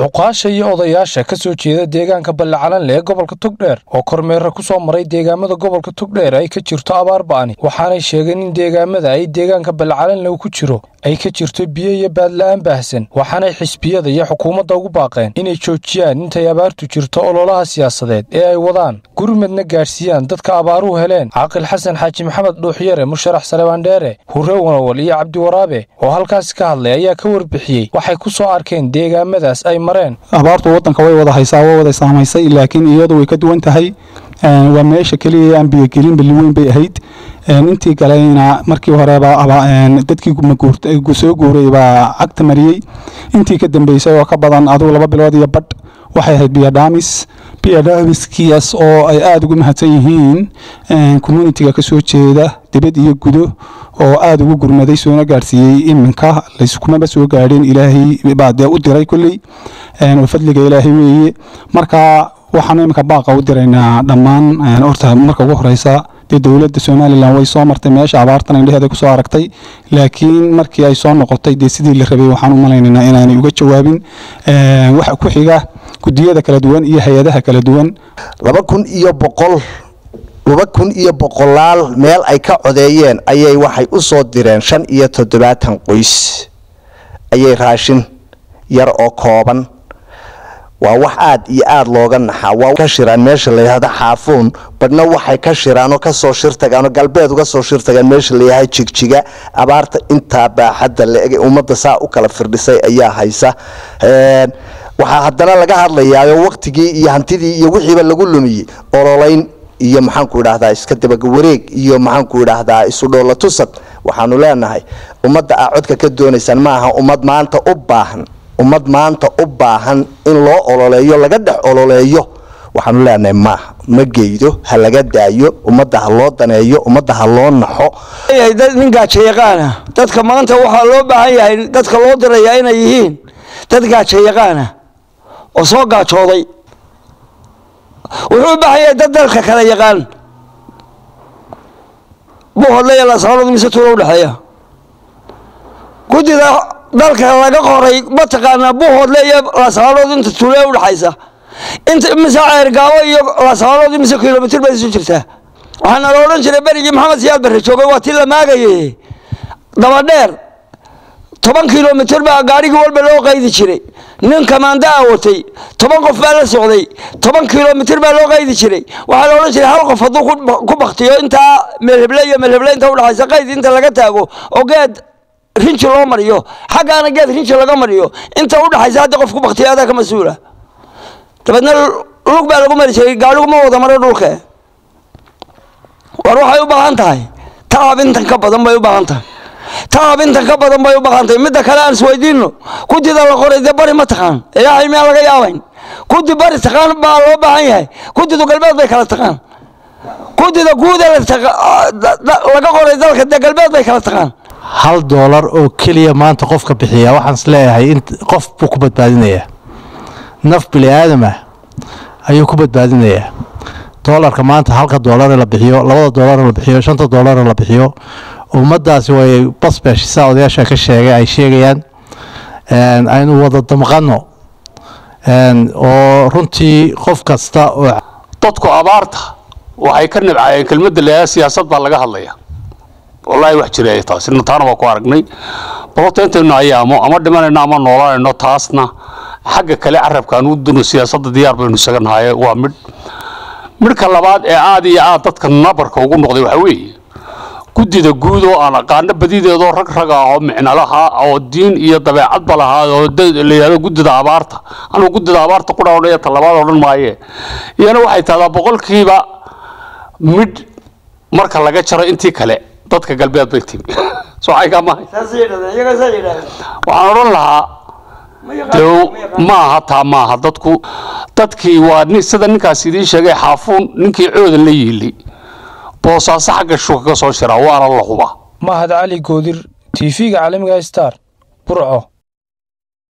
cuqaasha iyo odayaasha ka soo jeeda deegaanka ballacalanle ee gobolka togdheer oo kormeera ku soo maray deegaamada gobolka togdheer ay ka jirto abaar ba'ani waxaanay sheegeen in deegaamada ay deegaanka ballacalanle ku jiro ay ka jirto biyo iyo baadla'aan baahsan waxaanay xisbiyada iyo xukuumadda ugu baaqeen inay joojiyaan intay abaartu jirto ololaha siyaasadeed ee ay wadaan gurmadna gaadhsiiyaan dadka abaaruhu heleen caaqil xasan xaaji maxamed dhuuxyare musharax salebaandheere hurre wanawal iyo cabdiwaraabe oo halkaasi ka hadlay ayaa ka warbixiyey waxay ku soo arkeen deegaamadaas ay mareen abaartu waddanka way wada haysaa way wada saamaysay laakiin iyadu way ka duwan tahay waa meesha keliya aan biyogelin balli weyn bay ahayd intii kalena markii horeba dadkii soo guuray baa cagta mariyey intii ka dambeysay oo ka badan adugu laba bilood iyo badh waxay ahayd biyodhamis biyodhamiskiyaas oo ay aada ugu mahadsan yihiin communitiga kasoo jeeda dibad iyo gudo oo aada ugu gurmaday soona gaadhsiiyey iminka layskumaba soo gaadheen ilaahay baa dee u diray kolley oo fadliga ilaahay weeye marka waxaanu iminka baaqa u diraynaa dhammaan horta marka ugu horeysa dee dowladda somalilan way soo martay meesha abaartan indheheeda kusoo aragtay laakiin markii ay soo noqotay dee sidii la rabay waxaan u malaynaynaa inaanay uga jawaabin waxa ku xiga gudiyada kala duwan iyo hay-adaha kala duwan laba kun iyo boqol laba kun iyo boqolaal meel ay ka codeeyeen ayay waxay u soo direen shan iyo toddobaatan qoys ayay raashin yar oo kooban waa wax aad iyo aada looga naxaa waa ka shiraan meesha layihahdo xaafuun badhna waxay ka shiraanoo kasoo shirtagaanoo galbeed uga soo shirtagaan meesha layahay jigjiga abaarta intaa baaxadda la-eg ummadda saa u kala firdhisay ayaa haysa waxaa haddana laga hadlayaayo waqtigii iyo hantidii iyo wixiiba lagu lumiyey ololayn iyo maxaanku idhaahdaa iska dabawareeg iyo maxaanku idhaahdaa isudhoola tusad waxaanu leenahay ummadda aa codka ka doonaysaan maaha ummad maanta u baahan ummad maanta u baahan in loo ololeeyo laga dhex ololeeyo waxaanu leenahay maaha ma geydo ha laga daayo ummadda ha loo daneeyo ummadda ha loo naxo nin gaajo yaqaana dadka maanta waxaa loo baahan yahay dadka loo dirayaa inay yihiin dad gaajo yaqaana oo soo gaajooday wuxuu u baahan yahay dad dalka kala yaqaan buhodle lasaanadu mise tuula udhexeeya guddida dalka laga qoray mataqaanaa buhoodle iyo lasaanood inta tuule udhexaysa inta mise ceergaabo iyo lasaanood mise kilomitr bay isu jirtaa waxaana la odhan jiray berigii maxamed siyaad barre joogay waa tii la maagaye dabadheer toban kilomitr baa gaarigii walba loo qaydi jiray nin kamaandaa watay toban qof baa la socday toban kilomitr baa loo qaydi jiray waxaa la odhan jiray hal qof hadduu ku baktiyo intaa melheble iyo melheble inta udhexaysa qayd inta laga taago oo geed rinji loo mariyo xaggaana geed rinji laga mariyo inta udhexaysa hadda qof ku baktiya adaa ka mas-uula dabeedna lug baa lagu mari jiray gaadhigu ma wada maro dhulka war waxay u baahan tahay tacab intan ka badan bay u baahan tahay tacab intan ka badan bay u baahan tahay midda kale aan isweydiino guddida la qoray dee bari ma taqaan ilaahay miyaa laga yaabayn guddi bari taqaan baa loo baahan yahay guddidu galbeed bay kala taqaan guddida guuda laga qoray dalka dee galbeed bay kala taqaan hal doolar oo keliya maanta qofka bixiya waxaan is leeyahay in qof buu ku badbaadinayaa naf bini aadamah ayuu ku badbaadinayaa doolarka maanta halka doolare la bixiyo labada doolare la bixiyo shanta doolare la bixiyo ummaddaasi way basbesh saa odayaasha ka sheegay ay sheegayaan aynu wada damqano oo runtii qof kasta oo dadku abaarta waxay ka nibcaayeen kelmadda leeyaha siyaasad baa laga hadlaya wallaahi wax jira taasina taana waa ku aragnay balota intaynu ayaamo ama dhimanayno ama noolanayno taasna xagga kale carabkaan u duno siyaasadda diyaar baynu isaga nahaye waa midh midhka labaad ee aad iyo aad dadka nabarka ugu noqday waxaa weeye guddida guud oo aan aqaano badideedoo rag rag ah oo micno lahaa oo diin iyo dabeecadba lahaa oo la yidhahdo guddida abaarta anugu guddida abaarta ku dhawnaya ta labaad odhan maaye iyana waxay tahdaa boqolkiiba midh marka laga jaro intii kale dadka galbeed bay timi socaykamahay waxaan odhan lahaa maaha taa maaha dadku dadkii waa sida ninkaas idiin sheegay xaafuun ninkii coodan la yiilay boosaaso xagga shuka ka soo shiraa waana la hubaa mahad cali goodir tv-ga caalamiga star burco